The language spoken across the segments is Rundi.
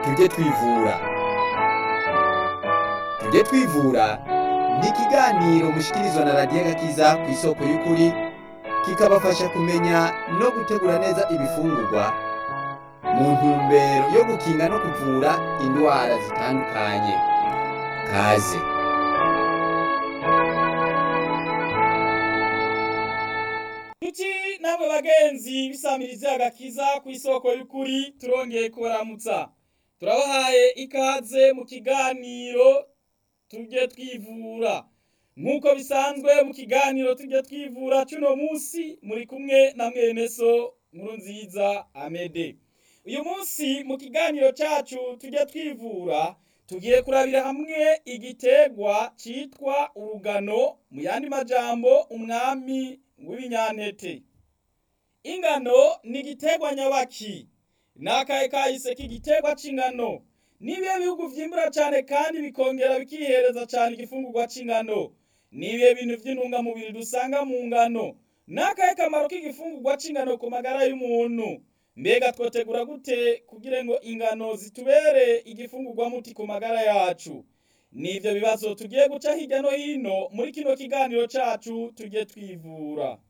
tujye twivura tujye twivura ni ikiganiro mushikirizwa na radiyo gakiza ku isoko y'ukuri kikabafasha kumenya no gutegura neza ibifungurwa mu ntumbero yo gukinga no kuvura indwara zitandukanye kaze Tuti namwe bagenzi bisamiriza agakiza ku isoko y'ukuri turongeye kubaramutsa turabahaye ikaze mu kiganiro tujye twivura nk'uko bisanzwe mu kiganiro tujye twivura cuno munsi muri kumwe na mwene so nkuru nziza amede uyu munsi mu kiganiro cyacu tujye twivura tugiye kurabira hamwe igitegwa cyitwa urugano mu yandi majambo umwami w'ibinyantete ingano ni igitegwa nyabaki nakaye kahise k'igitegwa c'ingano nibihe bihugu vyimbura cane kandi bikongera bikihereza cane igifungurwa c'ingano nibihe bintu vy'intungamubiri dusanga mu ngano nakaye kamaro k'igifungurwa c'ingano ku magara y'umuntu mbega twotegura gute kugira ngo ingano zitubere igifungurwa muti ku magara yacu nivyo bibazo tugiye guca hirya no hino muri kino kiganiro cacu tujye twivura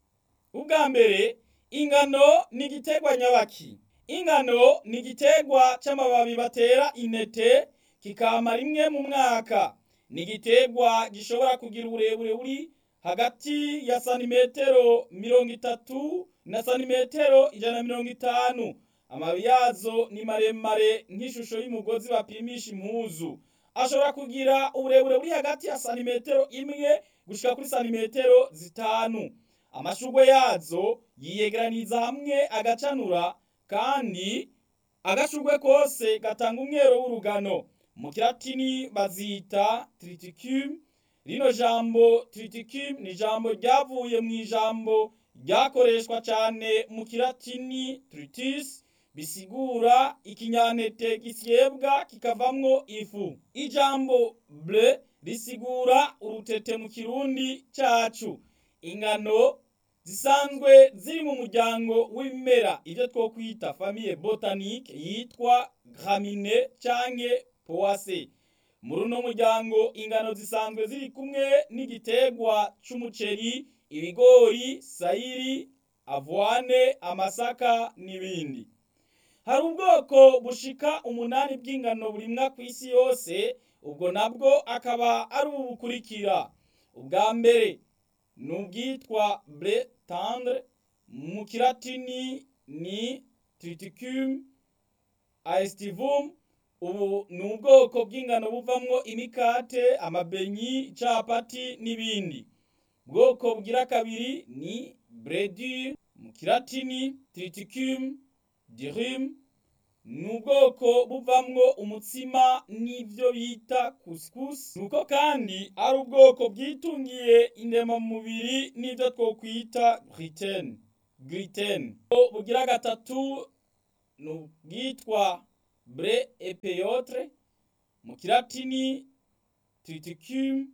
ubwa mbere ingano ni igitegwa nyabaki ingano ni igitegwa c'amababi batera intete kikama rimwe mu mwaka ni igitegwa gishobora kugira uburebure buri hagati ya santimetero mirongo itatu na santimetero ijana na mirongo itanu amababi yazo ni maremare nk'ishusho y'umugozi bapimisha impuzu ashobora kugira uburebure buri hagati ya santimetero imwe gushika kuri santimetero zitanu amashugwe yazo yiyegeraniza hamwe agacanura kandi agashugwe kose gatanga umwero w'urugano mu kilatini bazita triticum rino jambo triticum ni ijambo ryavuye mu ijambo ryakoreshwa cyane mu kilatini tritis bisigura ikinyantete gisyebwa kikavamwo ifu ijambo ble risigura urutete mu kirundi cacu ingano zisanzwe ziri mu muryango w'ibimera ibyo twokwita famille botanique yitwa gramine canke poase muri uno muryango ingano zisanzwe ziri kumwe n'igitegwa c'umuceri ibigori sayiri avoine amasaka n'ibindi hari ubwoko bushika umunani bw'ingano burimwa ku isi yose ubwo nabwo akaba ari ubu bukurikira ubwa mbere ni ubwitwa ble tendre mu kilatini ni triticum aestivum ubu ni ubwoko bw'ingano buvamwo imikate amabenyi capati n'ibindi bwoko bugira kabiri ni bredur mu kilatini triticum dirum ni ubwoko buvamwo umutsima n'ivyo bita couscous nuko kandi ari ubwoko bwitungiye indemamubiri n'ivyo twokwita gluten gluten bugira gatatu ni ubwitwa bre epeyotre mu kilatini triticum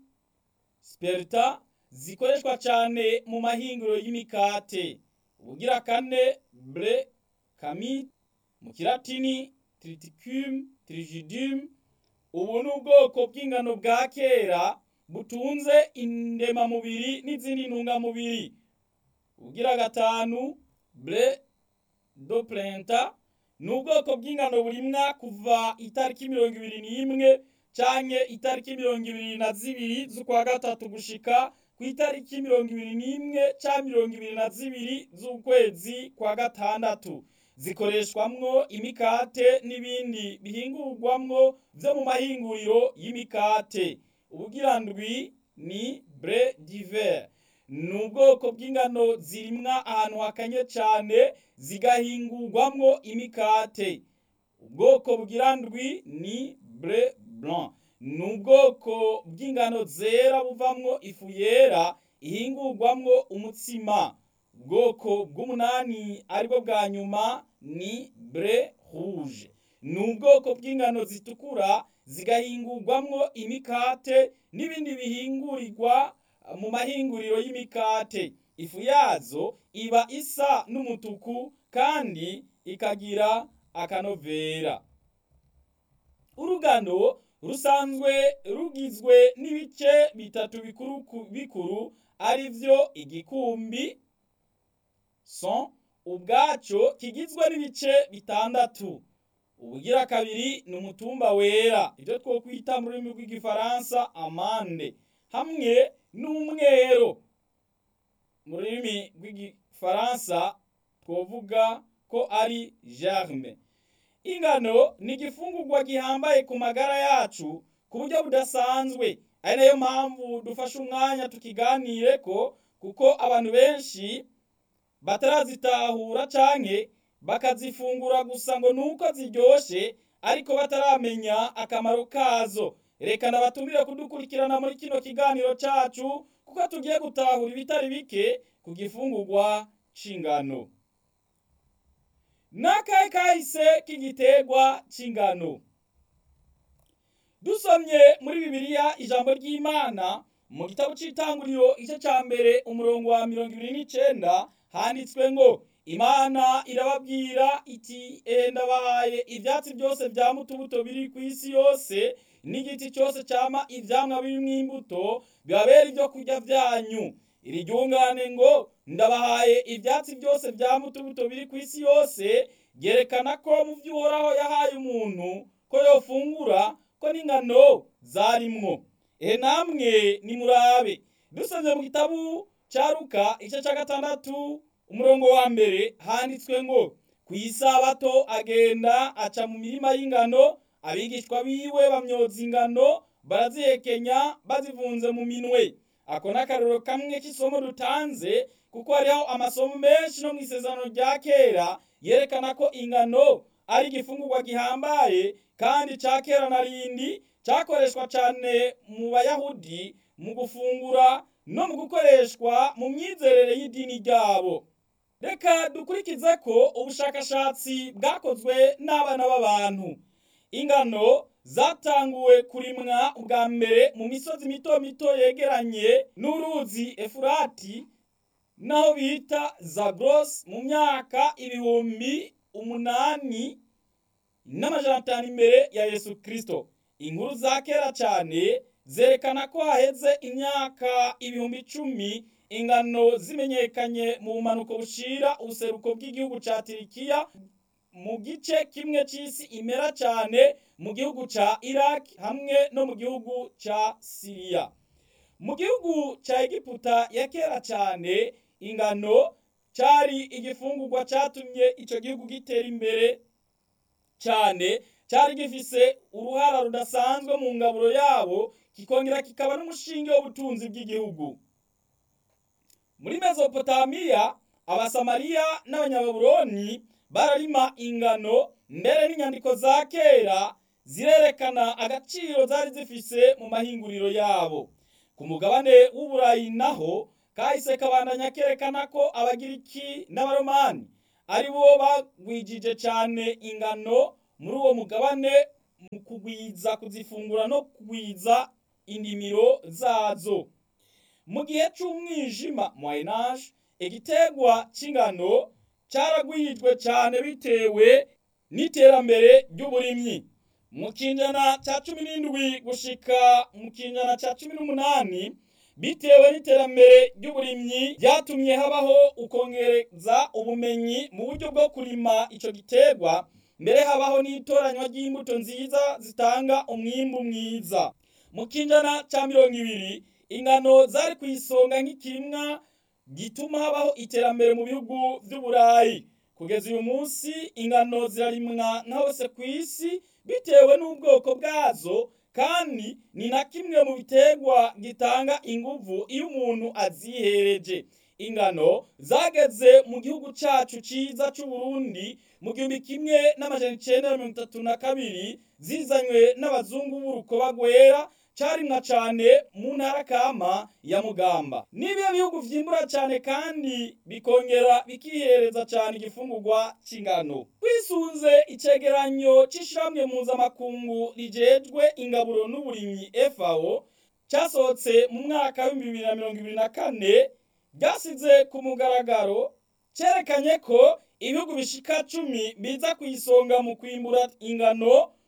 sperta zikoreshwa cane mu mahinguro y'imikate ubugira kane bre kamit mu kilatini triticum trigidum ubu ni ubwoko bw'ingano bwa kera butunze indemamubiri n'izindi ntungamubiri ubugira gatanu ble do plenta ni ubwoko bw'ingano burimwa kuva itariki mirongo ibiri n'imwe canke itariki mirongo ibiri na zibiri z'ukwa gatatu gushika ku itariki mirongo ibiri n'imwe canke mirongo ibiri na zibiri z'ukwezi kwa gatandatu zikoreshwamwo imikate n'ibindi bihingurwamwo vyo mu mahinguriro y'imikate ubugira ndwi ni bre diver ni ubwoko bw'ingano zirimwa ahantu hakanye cane zigahingurwamwo imikate ubwoko bugira ndwi ni bre blanc ni ubwoko bw'ingano zera buvamwo ifu yera ihingurwamwo umutsima ubwoko bw'umunani aribwo bwa nyuma ni bre rouge ni ubwoko bw'ingano zitukura zigahingurwamwo imikate n'ibindi bihingurirwa mu mahinguriro y'imikate ifu yazo iba isa n'umutuku kandi ikagira akanovera urugano rusanzwe rugizwe n'ibice bitatu bikuru bikuru ari vyo igikumbi son ubwaco kigizwe n'ibice bitandatu ubugira kabiri ni umutumba wera ivyo twokwita mu rurimi rw'igifaransa amande hamwe n'umwero mu rurimi rw'igifaransa twovuga ko ari germe ingano ni igifungurwa gihambaye ku magara yacu ku buryo budasanzwe ari nayo mpamvu dufashe umwanya tukiganireko kuko abantu benshi batarazitahura canke bakazifungura gusa ngo nuko ziryoshe ariko bataramenya akamaro kazo reka nabatumire kudukurikirana muri kino kiganiro cacu kuko tugiye gutahura ibitari bike ku gifungurwa c'ingano n'akahe kahise k'igiterwa c'ingano dusomye muri bibiliya ijambo ry'imana mu gitabo c'itanguriro igice ca mbere umurongo wa mirongo ibiri n'icenda handitswe ngo imana irababwira iti ehe ndabahaye ivyatsi byose vya mutubuto biri ku isi yose n'igiti cyose cama ivyamwa birimwo imbuto bibabera ibyo kurya vyanyu iri ryungane ngo ndabahaye ivyatsi byose vya mutubuto biri ku isi yose ryerekana ko mu vyo uhoraho yahaye umuntu ko yofungura ko n'ingano zarimwo ehe namwe nimurabe dusomye mu gitabu ca Luka igice ca gatandatu umurongo wa mbere handitswe ngo ku isabato agenda aca mu mirima y'ingano abigishwa biwe bamyoza ingano barazihekenya bazivunze mu minwe ako n'akarorero kamwe k'isomo dutanze kuko hariho amasomo menshi no mu isezerano rya kera yerekana ko ingano ari igifungurwa gihambaye kandi ca kera na rindi cakoreshwa cane mu bayahudi mu gufungura no mu gukoreshwa mu myizerere y'idini ryabo reka dukurikize ko ubushakashatsi bwakozwe n'abana b'abantu ingano zatanguwe kurimwa ubwa mbere mu misozi mito mito yegeranye n'uruzi efurati naho bita zagros mu myaka ibihumbi umunani n'amajana atanu imbere ya yesu kirisito inkuru za kera cyane zerekana ko haheze imyaka ibihumbi icumi ingano zimenyekanye mu bumanuko bushira ubuseruko bw'igihugu ca tirikiya mu gice kimwe c'isi imera cyane mu gihugu ca iraq hamwe no mu gihugu ca siriya mu gihugu ca egiputa ya kera cyane ingano cari igifungurwa catumye ico gihugu gitera imbere cyane cyari gifise uruhara rudasanzwe mu ngaburo yabo kikongera kikaba n'umushinge w'ubutunzi bw'igihugu muri mesopotamiya abasamariya n'abanyababuloni bararima ingano mbere n'inyandiko za kera zirerekana agaciro zari zifise mu mahinguriro yabo ku mugabane w'uburayi naho kahise kabandanya kerekana ko abagiriki n'abaromani ari bo bagwijije cyane ingano muri uwo mugabane mu kugwiza kuzifungura no kugwiza indimiro zazo mu gihe c'umwijima moyenage igitegwa c'ingano caragwijwe cane bitewe n'iterambere ry'uburimyi mu kinjana ca cumi n'indwi gushika mu kinjana ca cumi n'umunani bitewe n'iterambere ry'uburimyi ryatumye habaho ukongereza ubumenyi mu buryo bwo kurima ico gitegwa mbere habaho n'itoranywa ry'imbuto nziza zitanga umwimbu mwiza mu kinjana ca mirongo ibiri ingano zari ku isonga nk'ikirimwa gituma habaho iterambere mu bihugu vy'uburayi kugeza uyu munsi ingano zirarimwa na hose ku isi bitewe n'ubwoko bwazo kandi ni na kimwe mu biterwa gitanga inguvu iyo umuntu azihereje ingano zageze mu gihugu cacu ciza c'uburundi mu gihumbi kimwe n'amajana icenda na mirongo itatu na kabiri zizanywe n'abazungu b'urukoba rwera carimwa cane mu ntara kama ya mugamba nibiyo bihugu vyimbura cane kandi bikongera bikihereza cane igifungurwa c'ingano twisunze icegeranyo c'ishirahamwe mpuzamakungu rijejwe ingaburo n'uburimyi FAO casohotse mu mwaka w'ibihumbi bibiri na mirongo ibiri na kane ryasize ku mugaragaro cerekanye ko ibihugu bishika cumi biza ku isonga mu kwimbura ingano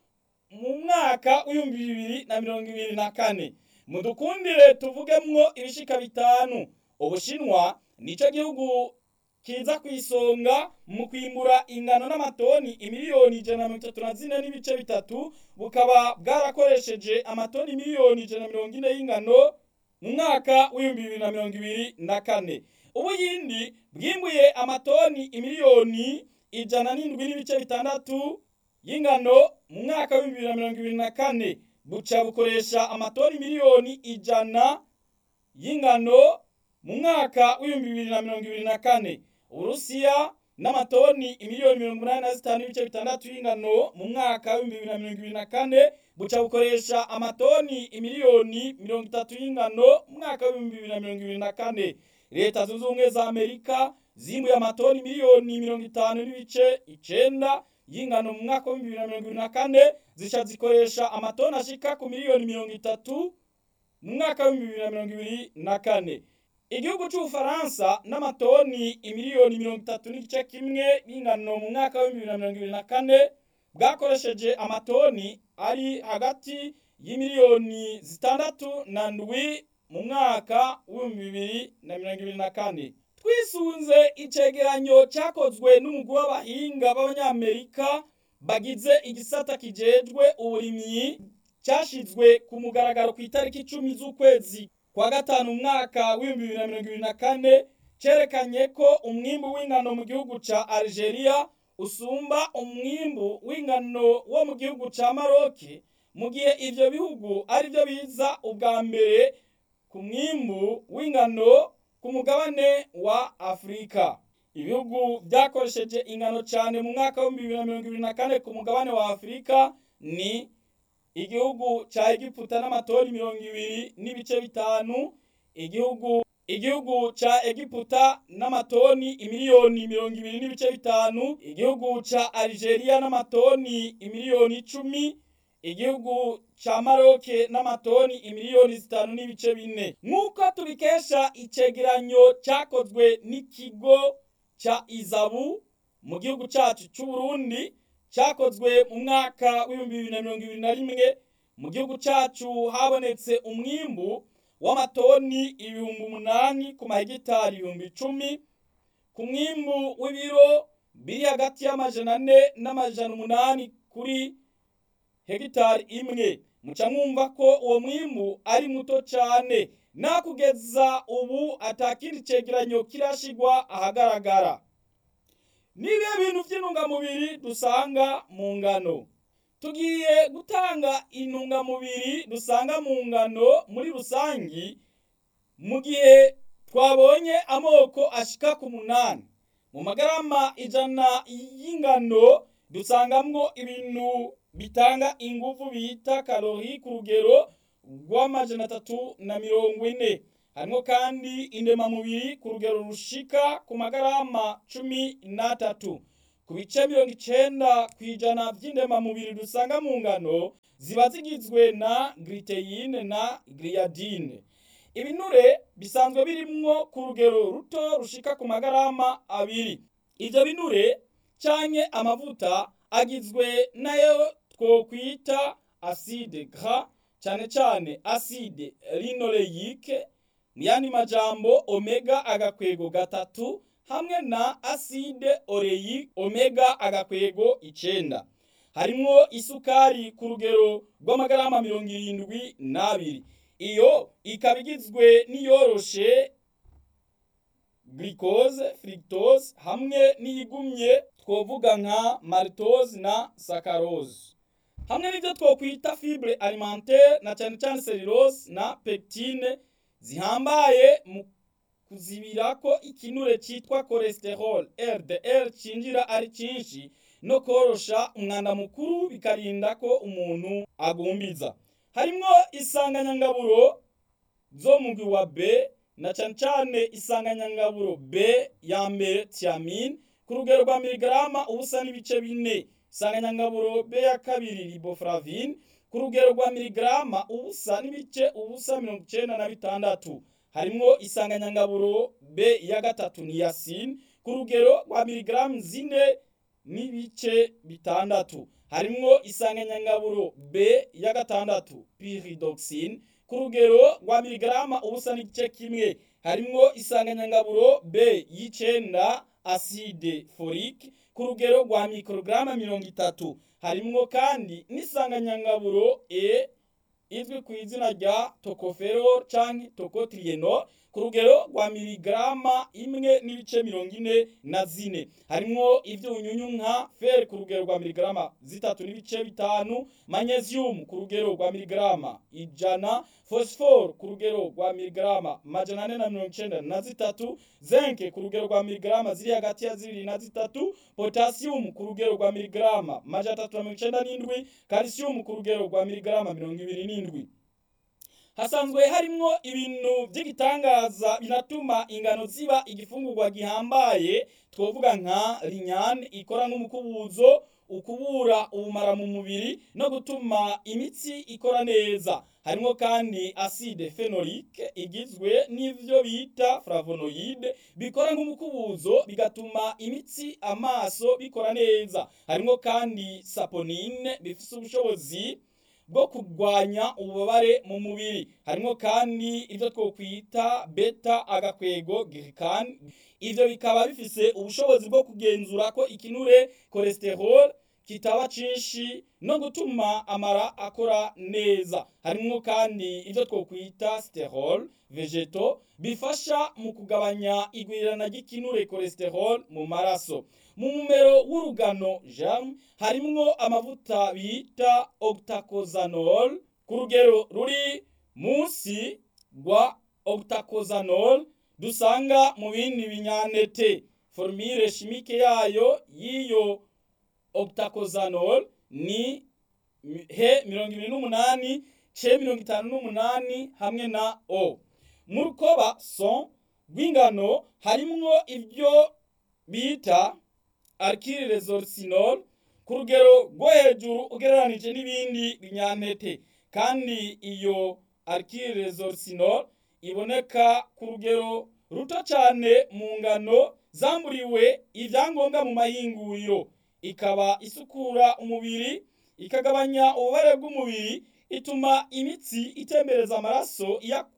mu mwaka w'ibihumbi bibiri na mirongo ibiri na kane mudukundire tuvugemwo ibishika bitanu ubushinwa nico gihugu kiza ku isonga mu kwimbura ingano n'amatoni imiliyoni ijana na mirongo itatu na zine n'ibice bitatu bukaba bwarakoresheje amatoni miliyoni ijana na mirongo ine y'ingano mu mwaka w'ibihumbi bibiri na mirongo ibiri na kane ubuyindi bwimbuye amatoni imiliyoni ijana n'indwi n'ibice bitandatu y'ingano mu mwaka w'ibihumbi bibiri na mirongo ibiri na kane buca bukoresha amatoni miliyoni ijana y'ingano mu mwaka w'ibihumbi bibiri na mirongo ibiri na kane uburusiya n'amatoni imiliyoni mirongo umunani na zitanu n'ibice bitandatu y'ingano mu mwaka w'ibihumbi bibiri na mirongo ibiri na kane buca bukoresha amatoni imiliyoni mirongo itatu y'ingano mu mwaka w'ibihumbi bibiri na mirongo ibiri na kane leta zunze ubumwe za amerika zimbuye amatoni miliyoni mirongo itanu n'ibice icenda y'ingano mu mwaka w'ibihumbi bibiri na mirongo ibiri na kane zica zikoresha amatoni ashika ku miliyoni mirongo itatu mu mwaka w'ibihumbi bibiri na mirongo ibiri na kane igihugu c'ubufaransa n'amatoni imiliyoni mirongo itatu n'igice kimwe y'ingano mu mwaka w'ibihumbi bibiri na mirongo ibiri na kane bwakoresheje amatoni ari hagati y'imiliyoni zitandatu na ndwi mu mwaka w'ibihumbi bibiri na mirongo ibiri na kane twisunze icegeranyo cyakozwe n'umugwi w'abahinga b'abanyamerika bagize igisata kijejwe uburimyi cyashizwe ku mugaragaro ku itariki icumi z'ukwezi kwa gatanu umwaka w'ibihumbi bibiri na mirongo ibiri na kane cerekanye ko umwimbu w'ingano mu gihugu ca Algeria usumba umwimbu w'ingano wo mu gihugu ca Maroc mu gihe ivyo bihugu ari byo biza ubwa mbere ku mwimbu w'ingano ku mugabane wa Afrika ibihugu byakoresheje ingano cyane mu mwaka w'ibihumbi bibiri na mirongo ibiri na kane ku mugabane wa Afrika ni igihugu ca Egiputa n'amatoni mirongo ibiri n'ibice bitanu igihugu igihugu ca Egiputa n'amatoni imiliyoni mirongo ibiri n'ibice bitanu igihugu ca Algeria n'amatoni imiliyoni icumi igihugu ca Maroc n'amatoni imiliyoni zitanu n'ibice bine nk'uko tubikesha icegeranyo cyakozwe n'ikigo ca Izabu mu gihugu cacu c'u Burundi cyakozwe mu mwaka w'ibihumbi bibiri na mirongo ibiri na rimwe mu gihugu cacu habonetse umwimbu w'amatoni ibihumbi umunani ku mahegitari ibihumbi icumi ku mwimbu w'ibiro biri hagati y'amajana ane n'amajana umunani kuri hegitari imwe muca mwumva ko uwo mwimbu ari muto cane nakugeza ubu atakindi cegeranyo kirashigwa ahagaragara nibihe bintu vy'intungamubiri dusanga mu ngano tugiye gutanga intungamubiri dusanga mu ngano muri rusangi mu gihe twabonye amoko ashika ku munani mu magarama ijana y'ingano dusangamwo ibintu bitanga inguvu bita karori ku rugero rw'amajana atatu na mirongo ine harimo kandi indemamubiri ku rugero rushika ku magarama cumi n'atatu ku bice mirongo icenda ku ijana vy'indemamubiri dusanga mu ngano ziba zigizwe na gliteyine na gliadine ibinure bisanzwe birimwo ku rugero ruto rushika ku magarama abiri ivyo binure canke amavuta agizwe nayo twokwita acide gras cane cane acide linoleique niyandi majambo omega agakwego gatatu hamwe na acide oleique omega agakwego icenda harimwo isukari ku rugero rw'amagarama mirongo irindwi n'abiri iyo ikaba igizwe n'iyoroshe glucose fructose hamwe n'iyigumye twovuga nka maltose na saccharose hamwe n'ibyo twokwita fibre alimentaire na cyane cyane cellulose na pectine zihambaye mu kuzibira ko ikinure cyitwa cholesterol LDL cinjira ari cyinshi no korosha umwanda mukuru bikarinda ko umuntu agumbiza harimwo isanganyangaburo zo mugwi wa B na cyane cyane isanganyangaburo B ya mbere thiamine ku rugero rwa miligarama ubusa n'ibice bine isanganyangaburo B ya kabiri riboflavine ku rugero rwa miligarama ubusa n'ibice ubusa mirongo icenda na bitandatu harimwo isanganyangaburo B ya gatatu niacin ku rugero rwa miligaramu zine n'ibice bitandatu harimwo isanganyangaburo B ya gatandatu pyridoxine ku rugero rwa miligarama ubusa n'igice kimwe harimwo isanganyangaburo B y'icenda acide folique ku rugero rwa mikorograma mirongo itatu harimwo kandi n'isanganyangaburo E izwi ku izina rya tocopherol canke tocotrienol ku rugero rwa miligarama imwe n'ibice mirongo ine na zine harimwo ivyunyunyu nka fer ku rugero rwa miligarama zitatu n'ibice bitanu magnesium ku rugero rwa miligarama ijana phosphore ku rugero rwa miligarama majana ane na mirongo icenda na zitatu zinc ku rugero rwa miligarama ziri hagati ya zibiri na zitatu potassium ku rugero rwa miligarama majana atatu na mirongo icenda n'indwi calcium ku rugero rwa miligarama mirongo ibiri n'indwi hasanzwe harimwo ibintu by'igitangaza binatuma ingano ziba igifungurwa gihambaye twovuga nka linyane ikora nk'umukubuzo ukubura ubumara mu mubiri no gutuma imitsi ikora neza harimwo kandi acide phenolique igizwe n'ivyo bita flavonoide bikora nk'umukubuzo bigatuma imitsi amaso bikora neza harimwo kandi saponine bifise ubushobozi bwo kurwanya ububabare mu mubiri harimo kandi ibyo twokwita beta agakwego glycan ivyo bikaba bifise ubushobozi bwo kugenzura ko ikinure cholesterol kitaba cinshi no gutuma amara akora neza harimo kandi ibyo twokwita sterol vegeto bifasha mu kugabanya igwirirana ry'ikinure cholesterol mu maraso mu mumero w'urugano germe harimwo amavuta bita octacosanol ku rugero ruri munsi rwa octacosanol dusanga mu bindi binyantete formule chimique yayo y'iyo octacosanol ni he mirongo ibiri n'umunani ce mirongo itanu n'umunani hamwe na o mu rukoba son rw'ingano harimwo ibyo bita alkyl resorcinol ku rugero rwo hejuru ugereranije n'ibindi binyantete kandi iyo alkyl resorcinol iboneka ku rugero ruto cyane mu ngano zamburiwe ibyangombwa mu mahinguriro ikaba isukura umubiri ikagabanya ububare bw'umubiri ituma imitsi itembereza amaraso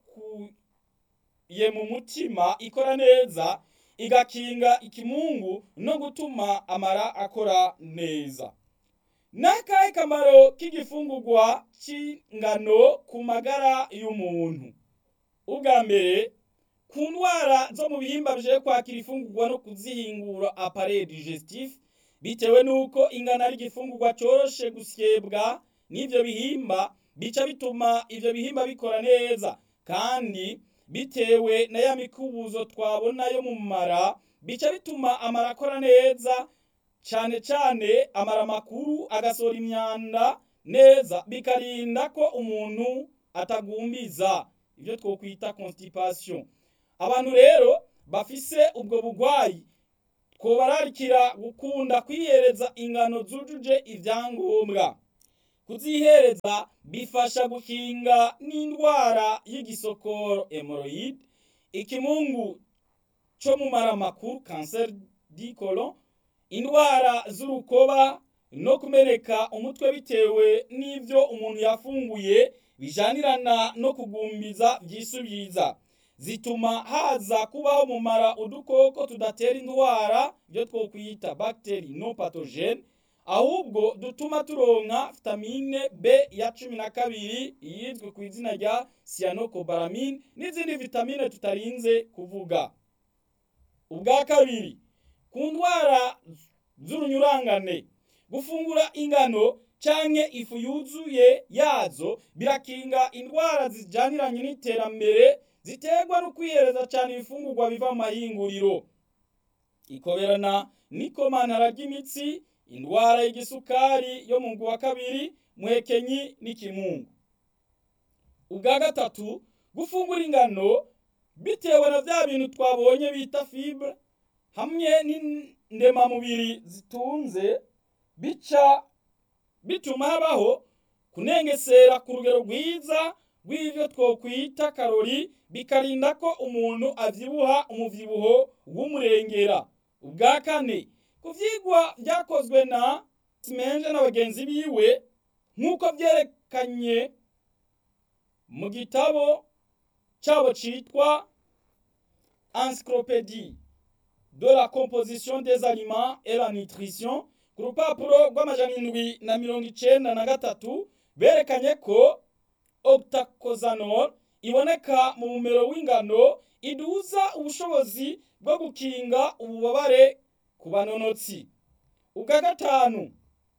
iyakuye mu mutima ikora neza igakinga ikimungu no gutuma amara akora neza n'akahe kamaro k'igifungurwa cy'ingano ku magara y'umuntu ubwa mbere ku ndwara zo mu bihimba bije kwakira ifungurwa no kuzihingura appareil digestif bitewe n'uko ingano ari igifungurwa cyoroshe gusyebwa n'ibyo bihimba bica bituma ibyo bihimba bikora neza kandi bitewe na ya mikubuzo twabona yo mu mara bica bituma amara akora neza cyane cyane amara makuru agasohora imyanda neza bikarinda ko umuntu atagumbiza ibyo twokwita constipation abantu rero bafise ubwo bugwayi twobararikira gukunda kwihereza ingano zujuje ibyangombwa kuzihereza bifasha gukinga n'indwara y'igisokoro hemorrhoid ikimungu cyo mu mara makuru cancer du colon indwara z'urukoba no kumeneka umutwe bitewe n'ibyo umuntu yafunguye bijanirana no kugumbiza byisubiza zituma haza kubaho mu mara udukoko tudatera indwara byo twokwita bacteri no pathogene ahubwo dutuma turonka vitamine B ya cumi na kabiri yizwe ku izina rya cyanocobalamin n'izindi vitamine tutarinze kuvuga ubwa kabiri ku ndwara z'urunyurangane gufungura ingano canke ifu yuzuye yazo birakinga indwara zijaniranye n'iterambere ziterwa no kwihereza cyane ibifungurwa biva mu mahinguriro ikoberana n'ikomantara ry'imitsi indwara y'igisukari yo mu wa kabiri mwekenyi n'ikimungu ubwa gatatu gufungura ingano bitewe na bya bintu twabonye bita fibre hamwe n'indemamubiri zitunze bica bituma habaho kunengesera ku rugero rwiza rw'ibyo twokwita karori bikarinda ko umuntu abyibuha umubyibuho w'umurengera ubwa kane ku byigwa byakozwe na simenje na bagenzi biwe nk'uko byerekanye mu gitabo cyabo cyitwa encyclopédie de la composition des aliments et la nutrition ku rupapuro rw'amajana indwi na mirongo icenda na gatatu berekanye ko octacosanol iboneka mu mumero w'ingano iduza ubushobozi bwo gukinga ububabare ku banonotsi ubwa gatanu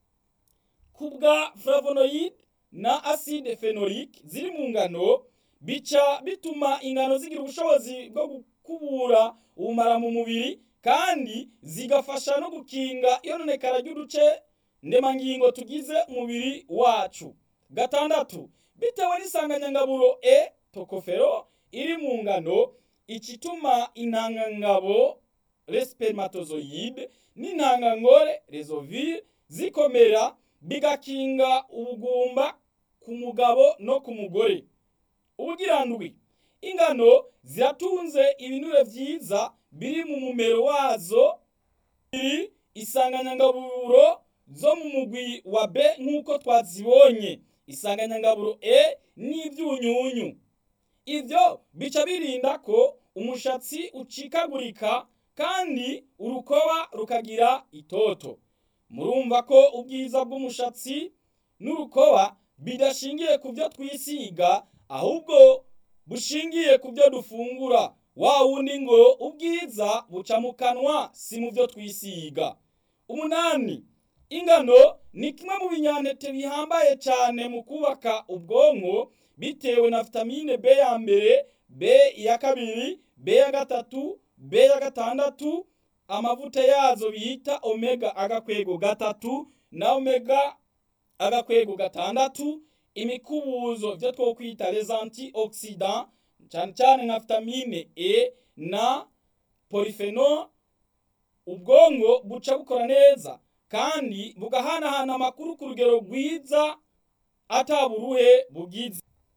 ku bwa flavonoid na acide phenolique ziri mu ngano bica bituma ingano zigira ubushobozi bwo gukubura ubumara mu mubiri kandi zigafasha no gukinga iyononekara ry'uduce ndemangingo tugize umubiri wacu gatandatu bitewe n'isanganyangaburo e tokofero iri mu ngano ikituma intangangabo respermatozoide n'intangangore rezovire zikomera bigakinga ubugumba ku mugabo no ku mugore ubugirandwi ingano ziratunze ibinure vyiza biri mu mumero wazo biri isanganyangaburo zo mu mugwi wa B nk'uko twazibonye isanganyangaburo E n'ivyunyunyu ivyo bica birinda ko umushatsi ucikagurika kandi urukoba rukagira itoto murumva ko ubwiza bw'umushatsi n'urukoba bidashingiye ku byo twisiga ahubwo bushingiye ku byo dufungura wa wundi ngo ubwiza buca mu kanwa si mu byo twisiga umunani ingano ni kimwe mu binyantete bihambaye cyane mu kubaka ubwonko bitewe na vitamine B ya mbere B ya kabiri B ya gatatu B ya gatandatu amavuta yazo bita omega agakwego gatatu na omega agakwego gatandatu imikubuzo byo twokwita les antioxidants cyane cyane nka vitamine E na polyphenol ubwonko buca bukora neza kandi bugahanahana amakuru ku rugero rwiza ataburuhe bugize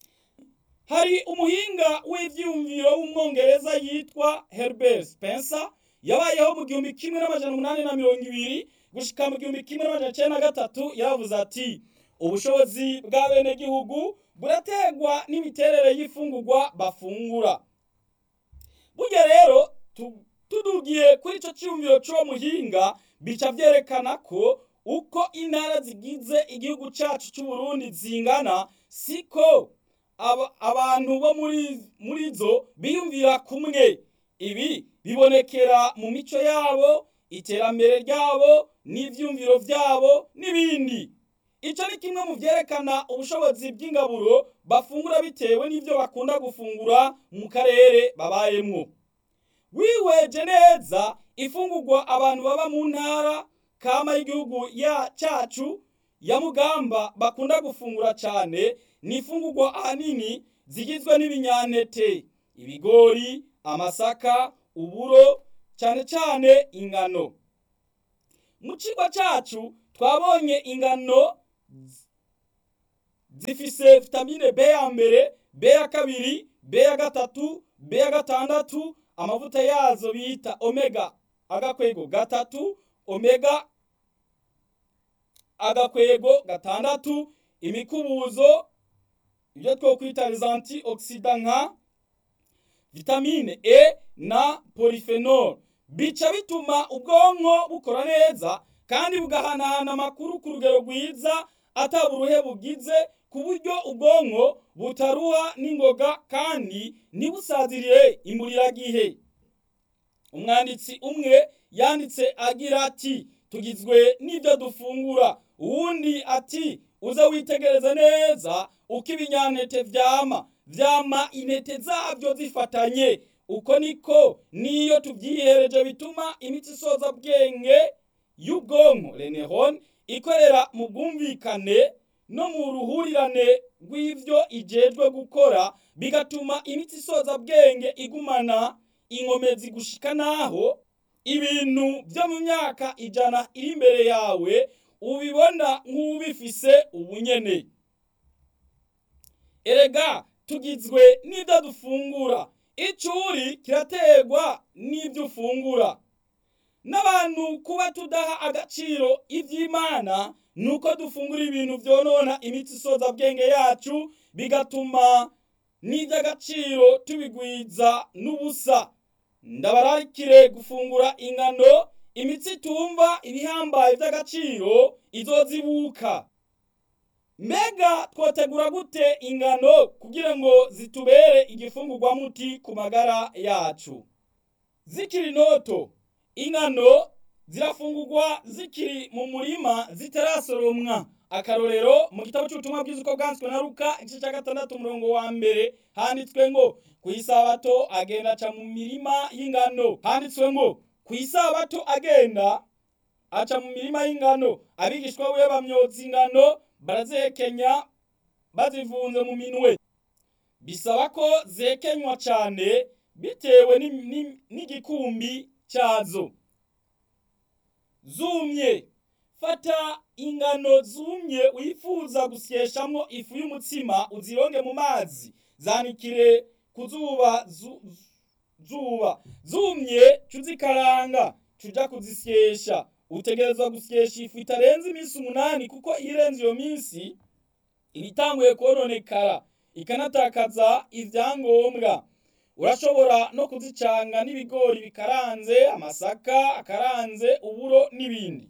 hari umuhinga w'ivyumviro w'umwongereza yitwa Herbert Spencer yabayeho mu gihumbi kimwe n'amajana umunani na mirongo ibiri gushika mu gihumbi kimwe n'amajana icenda na gatatu yavuze ati ubushobozi bw'abenegihugu burategwa n'imiterere y'ifungurwa bafungura burya rero tudugiye kuri ico ciyumviro c'uwo muhinga bica vyerekana ko uko intara zigize igihugu cacu c'uburundi zingana siko abantu bo muri zo biyumvira kumwe ibi bibonekera mu mico yabo iterambere ryabo n'ivyumviro vyabo n'ibindi ico ni kimwe mu vyerekana ubushobozi bw'ingaburo bafungura bitewe n'ivyo bakunda gufungura mu karere babayemwo wiweje neza ifungurwa abantu baba mu ntara kama y'igihugu ya cacu ya mugamba bakunda gufungura cane ni ifungurwa ahanini zigizwe n'ibinyantete ibigori amasaka uburo cane cane ingano mu cigwa cacu twabonye ingano zifise vitamine B ya mbere B ya kabiri B ya gatatu B ya gatandatu amavuta yazo bita omega agakwego gatatu omega agakwego gatandatu imikubuzo ibyo twokwita les antioxidants nka vitamine E na polyphenol bica bituma ubwonko bukora neza kandi bugahanahana amakuru ku rugero rwiza ataburuhe bugize ku buryo ubwonko butaruha n'ingoga kandi ntibusazirire imburiragihe umwanditsi umwe yanditse agira ati tugizwe n'ibyo dufungura uwundi ati uze witegereze neza uko ibinyantete vyama vyama intete zavyo zifatanye uko niko niyo tuvyihereje bituma imitsi isoza bwenge y'ubwonko reneron ikorera mu bwumvikane no mu ruhurirane rw'ivyo ijejwe gukora bigatuma imitsi isoza bwenge igumana inkomezi gushika naho ibintu vyo mu myaka ijana iri imbere yawe ubibona nk'ubifise ubunyene erega tugizwe n'ibyo dufungura icuri kiraterwa n'ibyo ufungura n'abantu kuba tudaha agaciro ivy'imana nuko dufungura ibintu vyonona imitsi isoza bwenge yacu bigatuma n'ivy'agaciro tubigwiza n'ubusa ndabararikire gufungura ingano imitsi itumva ibihambaye vy'agaciro izozibuka mbega twotegura gute ingano kugira ngo zitubere igifungurwa muti ku magara yacu zikiri ntoto ingano zirafungurwa zikiri mu murima zitarasoromwa akarorero mu gitabo c'ubutumwa bwiza uko bwanditswe na luka igice ca gatandatu umurongo wa mbere handitswe ngo ku isabato agenda aca mu mirima y'ingano handitswe ngo ku isabato agenda aca mu mirima y'ingano abigishwa wiwe bamyotsa ingano barazihekenya bazivunze mu minwe bisaba ko zekenywa cane bitewe n'igikumbi cyazo zumye fata ingano zumye wifuza gusyeshamwo ifu y'umutsima uzironge mu mazi zanikire ku zuba zuba zumye cuzikaranga cuja kuzisyesha utegerezwa gusyesha ifu itarenze iminsi umunani kuko irenze iyo minsi iba itanguye kononekara ikanatakaza ivyangombwa urashobora no kuzicanga n'ibigori bikaranze amasaka akaranze uburo n'ibindi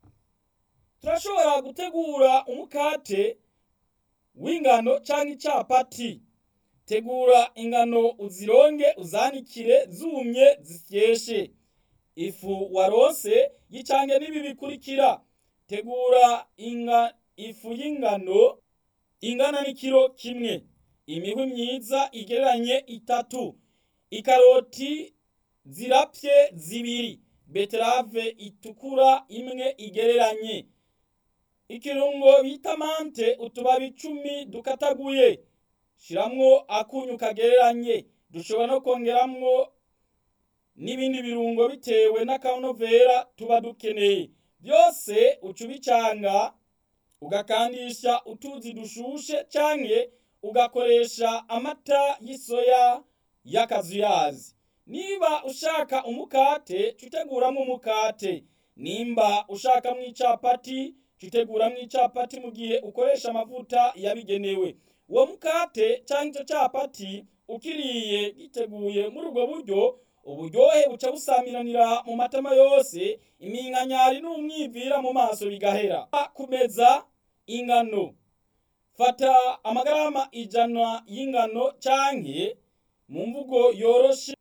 turashobora gutegura umukate w'ingano canke icapati tegura ingano uzironge uzanikire zumye zisyeshe ifu warose yicange n'ibi bikurikira tegura inga ifu y'ingano ingana n'ikiro kimwe imihwi myiza igereranye itatu ikaroti zirapye zibiri beterave itukura imwe igereranye ikirungo bita mante utubabi icumi dukataguye shiramwo akunyu kagereranye dushobora no kongeramwo n'ibindi birungo bitewe n'akanovera tuba dukeneye byose uca ubicanga ugakandisha utuzi dushushe canke ugakoresha amata y'isoya y'akazuyazi niba ushaka umukate cuteguramwo umukate nimba ushakamwo icapati cuteguramwo icapati mu gihe ukoresha amavuta yabigenewe uwo mukate canke ico capati ukiriye giteguye muri ubwo buryo uburyohe buca busamiranira mu matama yose iminkanyari n'umwivira mu maso bigahera kumeza ingano fata amagarama ijana y'ingano canke mu mvugo yoroshe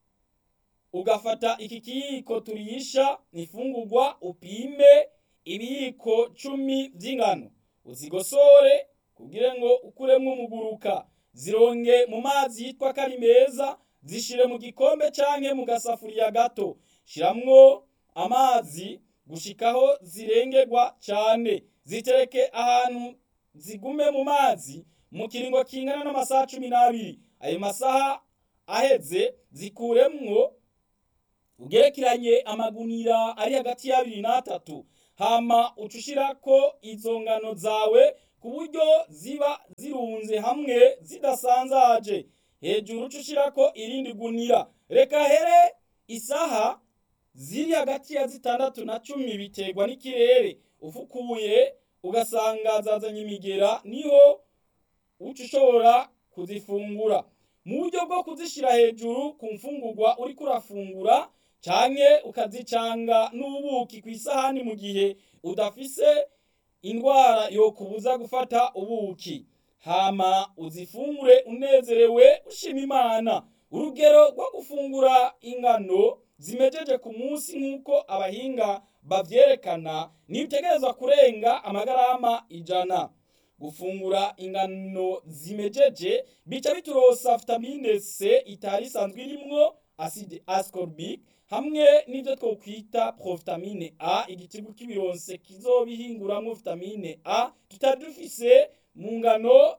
ugafata iki kiyiko turisha ifungurwa upime ibiyiko cumi vy'ingano uzigosore kugira ngo ukuremwo umuguruka zironge mu mazi yitwa ko ari meza zishire mu gikombe canke mu gasafuriya gato shiramwo amazi gushikaho zirengerwa cane zitereke ahantu zigume mu mazi mu kiringo kingana n'amasaha cumi n'abiri ayo masaha aheze zikuremwo ugerekeranye amagunira ari hagati y'abiri n'atatu hama uca ushirako izo ngano zawe ku buryo ziba zirunze hamwe zidasanzaje hejuru uca ushirako irindi gunira reka here isaha ziri hagati ya zitandatu na cumi biterwa n'ikirere ufukuye ugasanga zazanye imigera niho uca ushobora kuzifungura mu buryo bwo kuzishira hejuru ku mfungurwa uriko urafungura canke ukazicanga n'ubuki ku isahani mu gihe udafise indwara yokubuza gufata ubuki hama uzifungure unezerewe ushima imana urugero rwo gufungura ingano zimejeje ku munsi nk'uko abahinga bavyerekana ntibitegerezwa kurenga amagarama ijana gufungura ingano zimejeje bica biturosa vitamine C itari isanzwe irimwo acide ascorbic hamwe n'ivyo twokwita provitamine A igitigu kibironse kizobihinguramwo vitamine A tutari dufise mu ngano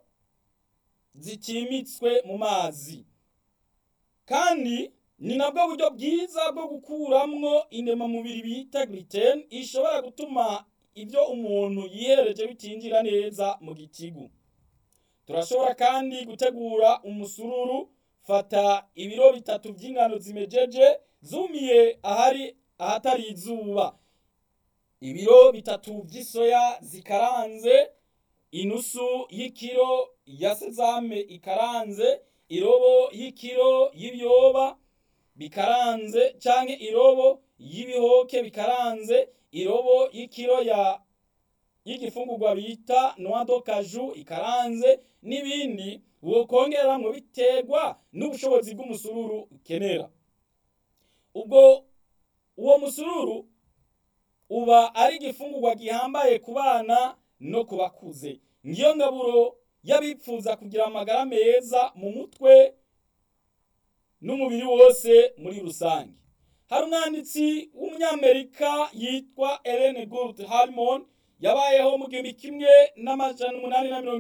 zitimitswe mu mazi kandi ni nabwo buryo bwiza bwo gukuramwo indemamubiri bita gluten ishobora gutuma ibyo umuntu yihereje bitinjira neza mu gitigu turashobora kandi gutegura umusururu fata ibiro bitatu by'ingano zimejeje zumiye ahari ahatari izuba ibiro bitatu vy'isoya zikaranze inusu y'ikiro ya sezame ikaranze irobo y'ikiro y'ibyoba bikaranze canke irobo y'ibihoke bikaranze irobo y'ikiro ya y'igifungurwa bita noix de cajou ikaranze n'ibindi wokongeramwo biterwa n'ubushobozi bw'umusururu ukenera ubwo uwo musururu uba ari igifungurwa gihambaye ku bana no ku bakuze ngiyo ngaburo y'abipfuza kugira amagara meza mu mutwe n'umubiri wose muri rusange hari umwanditsi w'umunyamerika yitwa Ellen Gould Harmon yabayeho mu gihumbi kimwe n'amajana umunani na mirongo